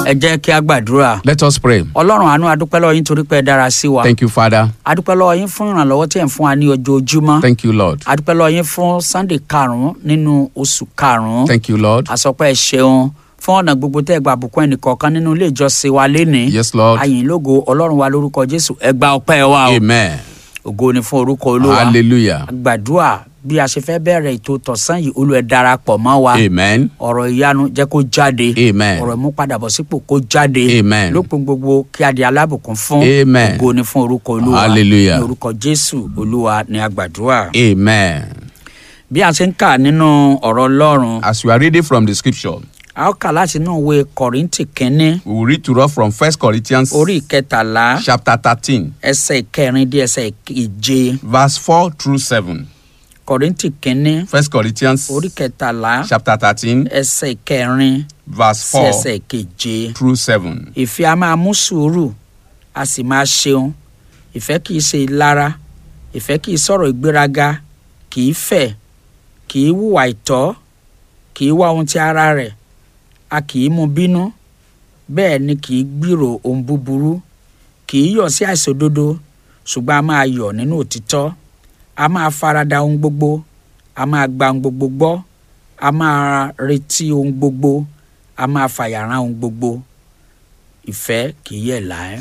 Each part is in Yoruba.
ẹ jẹ́ kí a gbàdúrà Let us pray. ọlọ́run àánú adúpẹ́ lọ́wọ́ yín torí pé ẹ dára sí wa Thank you, Father. adúpẹ́ lọ́wọ́ yín fún ìrànlọ́wọ́ tí ẹ̀ ń fún wa ní ojoojúmọ́ Thank you, Lord. adúpẹ́ lọ́wọ́ yín fún sunday karùn-ún nínú oṣù karùn-ún Thank you, Lord. àsọpẹ́ ẹ ṣeun fún ọ̀nà gbogbo tẹ́ ẹ gba àbùkún ẹnìkọ̀ọ̀kan nínú ilé ìjọsìn wa lénìí Yes, Lord. ayìn lógo ọlọ́run wa lórúkọ jésù ẹ gba ọpẹ́ wa o Amen. ògo ni fún orúkọ olúwa Hallelujah. gbàdúrà bí a ṣe fẹ́ bẹ̀rẹ̀ ètò tọ̀sán yìí olú ẹ darapọ̀ mọ́ wa Amen. ọ̀rọ̀ ìyanu jẹ́ kó jáde Amen. ọ̀rọ̀ ìmúpadàbọ̀sípò kó jáde Amen. lópin gbogbo kí a di alábùkún fún Amen. ògo ni fún orúkọ olúwa Hallelujah. ní orúkọ jésù olúwa ni a gbàdúrà Amen. bí a ṣe ń kà nínú ọ̀rọ̀ ọlọ́run As we are reading from the scripture, a ó kà láti inú ìwé kọ̀rìntì kínní we will read to us from First Corinthians orí ìkẹtàlá chapter 13, ẹsẹ̀ ìkẹrin dé ẹsẹ̀ ìkeje verse 4 through 7. kọ̀rìntì kínní First Corinthians orí ìkẹtàlá chapter 13, ẹsẹ̀ ìkẹrin verse sí 4 ẹsẹ̀ ìkeje. through 7. ìfẹ́ a máa mú sùúrù a sì máa ṣeun ìfẹ́ kìí ṣe ìlara ìfẹ́ kìí sọ̀rọ̀ ìgbéraga kìí fẹ̀ kìí hùwà ìtọ́ kìí wá ohun ti ara rẹ̀ a kìí mú bínú bẹ́ẹ̀ ni kìí gbìrò ohun búburú kìí yọ̀ sí àìṣòdodo ṣùgbọ́n a máa yọ̀ nínú òtítọ́ a máa farada ohun gbogbo a máa gba ohun gbogbo gbọ́ a máa retí ohun gbogbo a máa fàyàrán ohun gbogbo ìfẹ́ kìí yẹ̀ láé.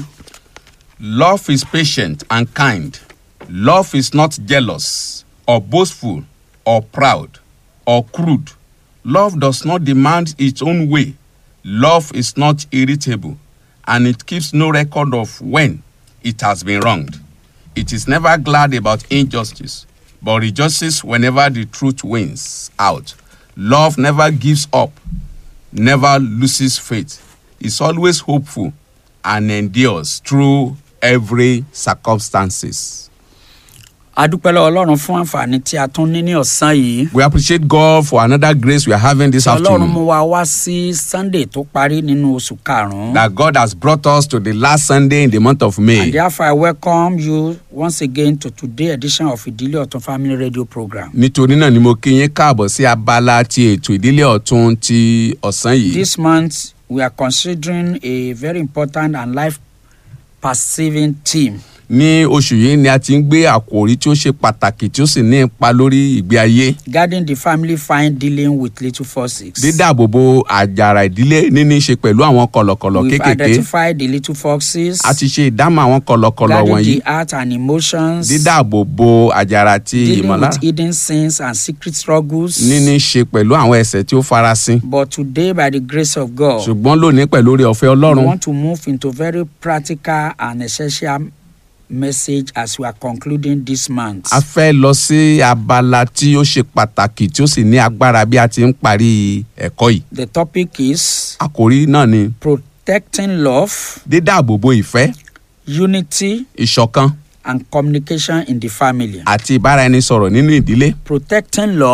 Love is patient and kind. Love is not jealous or boastful or proud or crude. Love does not demand its own way. Love is not irritable and it keeps no record of when it has been wronged. It is never glad about injustice, but rejoices whenever the truth wins out. Love never gives up, never loses faith, is always hopeful, and endures through every circumstances. adúpẹ́ lọ́wọ́ ọlọ́run fún àǹfààní tí a tún ní ní ọ̀sán yìí. We appreciate God for another grace we are having this ọlọ́run mú afternoon. wa wá sí sunday tó parí nínú oṣù karùn-ún. That God has brought us to the last Sunday in the month of and May. therefore i welcome you once again to today edition of ìdílé ọ̀tún family radio program. Nítorí náà ni mo kí yín káàbọ̀ sí abala ti ètò ìdílé ọ̀tún ti ọ̀sán yìí. this month we are considering a very important and life perceiving theme. Ní oṣù yìí ni a ti ń gbé àkòrí tí ó ṣe pàtàkì tí ó sì ní ipa lórí ìgbé ayé. guarding the family fine dealing with little forces. Dídáàbòbò àjàrà ìdílé níní ṣe pẹ̀lú àwọn kọ̀lọ̀kọ̀lọ̀ we've kéékèèké. identified the little foxes. A ti ṣe ìdámọ̀ àwọn kọ̀lọ̀kọ̀lọ̀ guarding wọ̀nyí. the heart and emotions. Dídáàbòbò àjàrà ti dealing ìmọ̀lára. with hidden sins and secret struggles. níní ṣe pẹ̀lú àwọn ẹ̀ṣẹ̀ tí ó farasin. But today, by the grace of God, ṣùgbọ́n lónìí pẹ̀lú orí ọ̀fẹ́ we ọlọ́run want to move into very practical and essential message as we are concluding this month. a fẹ́ lọ sí abala tí ó ṣe pàtàkì tí ó sì ní agbára bí a ti ń parí ẹ̀kọ́ yìí. The topic is àkòrí náà ni protecting love, dídáàbòbò ìfẹ́ unity, ìṣọ̀kan and communication in the family. àti ìbáraẹnisọ̀rọ̀ nínú ìdílé. Protecting love.